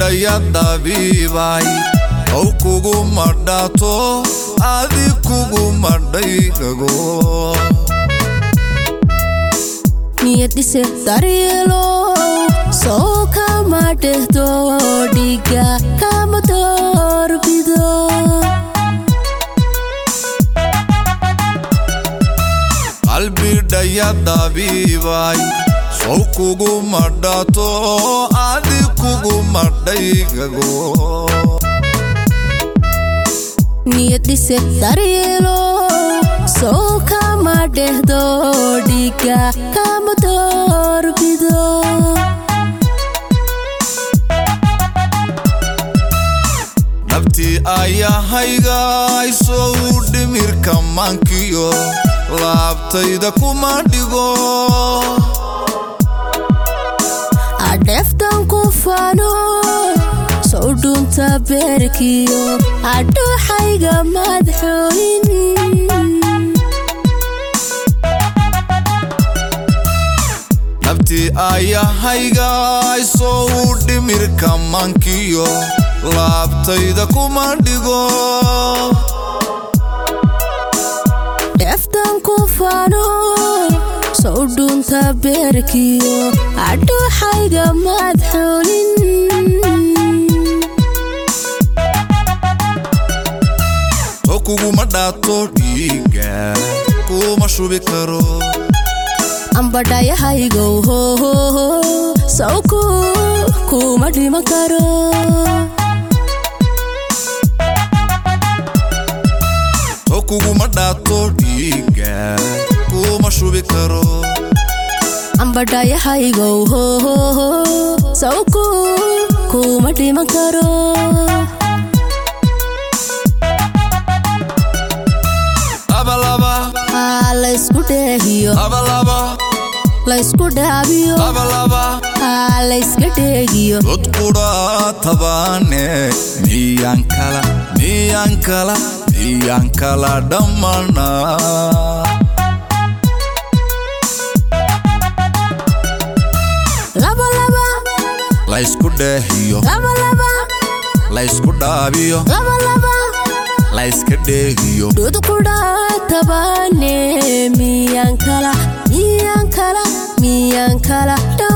qalbidhaya dabiibay ow kuguma dhaato adi kuguma dhaygago niyad dhise daryeelo soo kama dhehdo dhiga kama doorbido qalbidhaya dabiibay sow kuguma dhaato adi kuguma dhaygago niyad dhise daryeelo soo kama dhehdo dhiga kama doorbido nabtii ayahaygaay sow dhimirka maankiyo laabtayda kuma dhigo adheeftan ku fano sow dhunta beerkiyo adhuuxayga madxooyin nabtii ayahaygaay sow dhimirka maankiyo laabtayda kuma dhigo dheeftan ku fano sow dhunta beerkiyo adhuuxayga madxoolin oo kuguma dhaato dhiiga kuma shubi karo ambadhayahaygow hohoho sawku kuma dhiman karo oo kuguma dhaato dhiiga kuma shubi karo ambadhayahaygow hohoho sawku kuma dhiman karo labalaba Aa, laysku dheehiyo labalaba laysku dhaabiyo labalaba Aa, layska dheegiyo dod qudha tabaane miyaan kala miyaan kala miyaan kala dhammana labalaba laysku dheehiyo labalaba laysku dhaabiyo labalaba layska dheehiyo dhudqudha tabaane miyaan kala miyaan kala miyaan kala